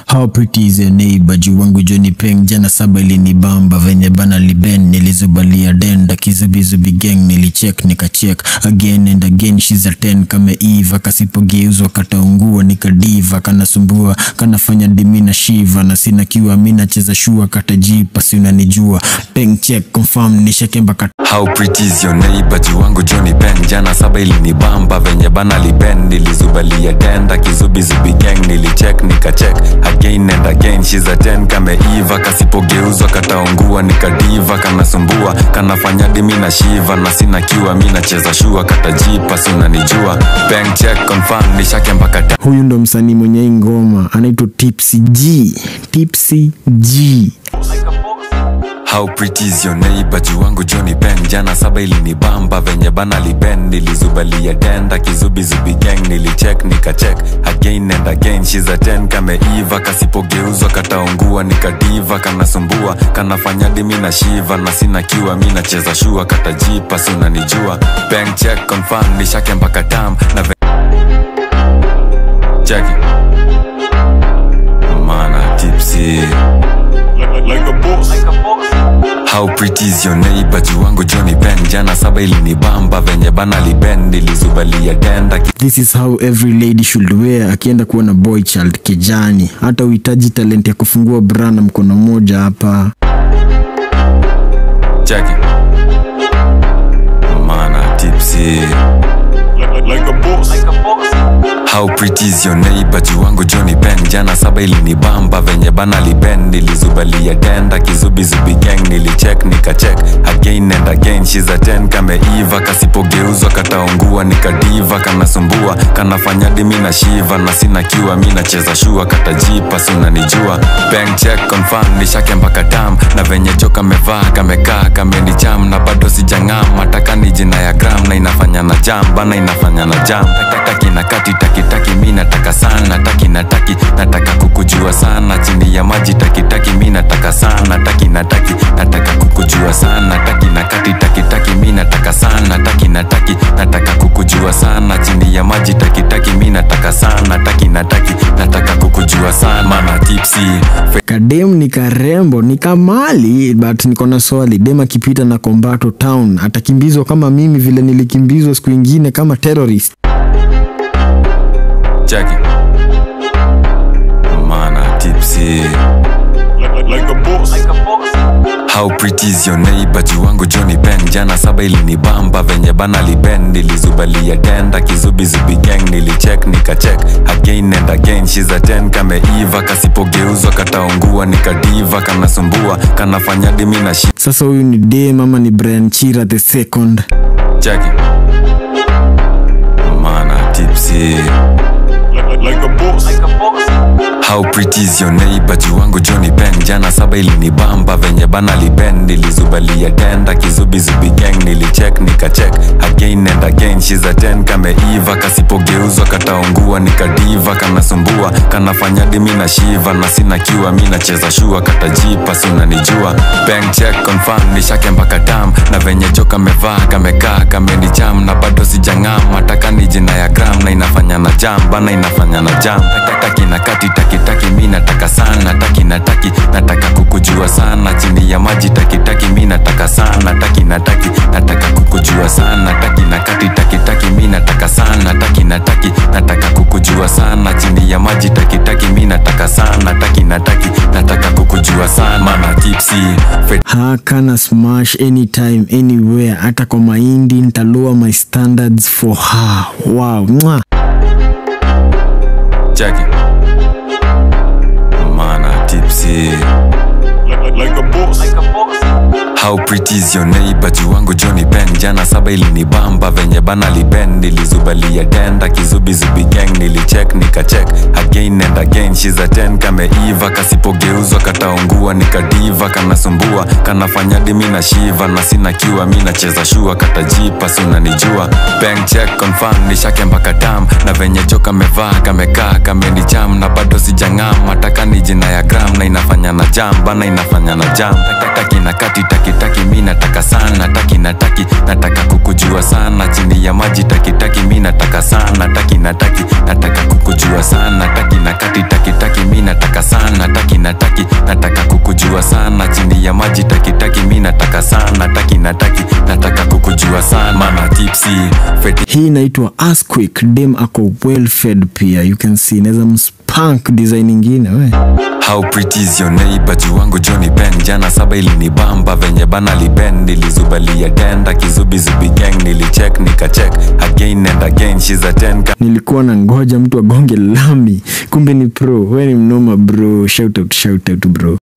How pretty is your neighbor juu wangu Johnny Peng jana saba ilinibamba venye bana liben nilizubalia denda kizubizubi gang nilicheck nikacheck again and again she's a 10 kama Eva kasipogeuzwa kataungua nikadiva kanasumbua kanafanya dimi na shiva na sina kiwa mi nacheza shua katajipa si unanijua Peng check confirm nishakemba kat How pretty is your neighbor juu wangu Johnny Ben jana saba ilinibamba venye bana liben nilizubalia denda kizubizubi gang nilicheck nikacheck again and again she's a 10 kama Eva kasipogeuzwa kataungua nikadiva kanasumbua kanafanya dimi na shiva na sina kiwa mi nacheza shua katajipa si unanijua bank check confirm nishakemba kata huyu ndo msanii mwenye hii ngoma anaitwa Tipsy G Tipsy G How pretty is your neighbor juu wangu Johnny Ben jana saba ilinibamba venye bana liben nilizubalia denda kizubizubi gang nilicheck nikacheck again and again she's a 10 kama Eva kasipogeuzwa kataungua nikadiva kanasumbua kanafanya dimi na shiva na sina kiwa mi nacheza shua katajipa si unanijua bank check confirm nishake mpaka tam na ve- check it. mana tipsy How pretty is your neighbor juu wangu Johnny Ben jana saba ilinibamba venye bana liben nilizubalia denda This is how every lady should wear akienda kuona boy child kijani. Hata uhitaji talent ya kufungua bra na mkono mmoja hapa. cheki mana tipsy How pretty is your neighbor juu wangu Johnny Ben jana saba ilinibamba venye bana liben nilizubalia denda kizubizubi gang nilicheck nikacheck again and again she's a 10 kama Eva kasipogeuzwa kataungua nikadiva kanasumbua kanafanya dimi na shiva na sina kiwa mi nacheza shua katajipa si unanijua bank check confirm nishake mpaka tam na venye jo kamevaa kamekaa kamenicham na bado sijang'am mataka ni jina ya gram na inafanya na jam bana inafanya na jam taki na kati taki taki mi nataka sana taki na taki nataka kukujua sana chini ya maji taki taki mi nataka sana taki na taki nataka kukujua sana taki na kati taki taki mi nataka sana taki na taki nataka kukujua sana chini ya maji taki taki mi nataka sana taki na taki nataka kukujua sana mana tipsy Kadem ni karembo, ni kamali but niko na swali. Dem akipita na Kombato town atakimbizwa kama mimi vile nilikimbizwa siku ingine kama terrorist. cheki mana tipsy How pretty is your neighbor juu wangu Johnny Ben jana saba ilinibamba venye bana liben nilizubalia denda kizubizubi gang nilicheck nikacheck again and again she's a 10 kama Eva kasipogeuzwa kataungua nikadiva kanasumbua kanafanya dimi na shi Sasa huyu ni dem ama ni Brian Chira the second? cheki mana tipsy How pretty is your neighbor juu wangu Johnny Ben jana saba ilinibamba venye bana liben nilizubalia denda kizubizubi gang nilicheck nikacheck again and again she's a 10 kama Eva kasipogeuzwa kataungua nikadiva kanasumbua kanafanya dimi na shiva na sina kiwa mi nacheza shua katajipa si unanijua bank check confirm nishake mpaka tam na venye jo kamevaa kamekaa kamenicham na bado sijang'am mataka ni jina ya gram na inafanya na jam bana inafanya na jam taki na kati taki taki mi nataka sana taki na taki nataka kukujua sana chini ya maji taki taki mi nataka sana taki na taki nataka kukujua sana taki na kati taki taki mi nataka sana taki na taki nataka kukujua sana chini ya maji taki taki mi nataka sana taki na taki nataka kukujua sana mana tipsy Fe- Hakana smash anytime anywhere, hata kwa mahindi nitalower my standards for her. Wow, mwah. cheki mana tipsy How pretty is your neighbor juu wangu Johnny Ben jana saba ilinibamba venye bana liben nilizubalia denda kizubizubi gang nilicheck nikacheck again and again she's a 10 kama Eva kasipogeuzwa kataungua nikadiva kanasumbua kanafanya dimi na shiva na sina kiwa mi nacheza shua katajipa si unanijua bank check confirm nishake mpaka tam na venye jo kamevaa kamekaa kamenicham na bado sijang'am mataka ni jina ya gram na inafanya na jam bana inafanya na jam taki na kati taki taki mi nataka sana taki na taki nataka kukujua sana chini ya maji taki taki mi nataka sana taki na taki nataka kukujua sana taki na kati taki taki mi nataka sana nataki nataka kukujua sana chini ya maji takitaki mi nataka sana taki nataki nataka kukujua sana mana tipsi feti hii inaitwa Asquick. Dem ako well fed pia, you can see inaweza mspank design ingine we. How pretty is your neighbor juu wangu Johnny Ben jana saba ilinibamba venye bana liben nilizubalia denda kizubizubi gang nilicheck nikacheck again and again she's a 10 ka- Nilikuwa na ngoja mtu agonge lami, kumbe ni pro. We ni mnoma bro, shout out, shout out bro.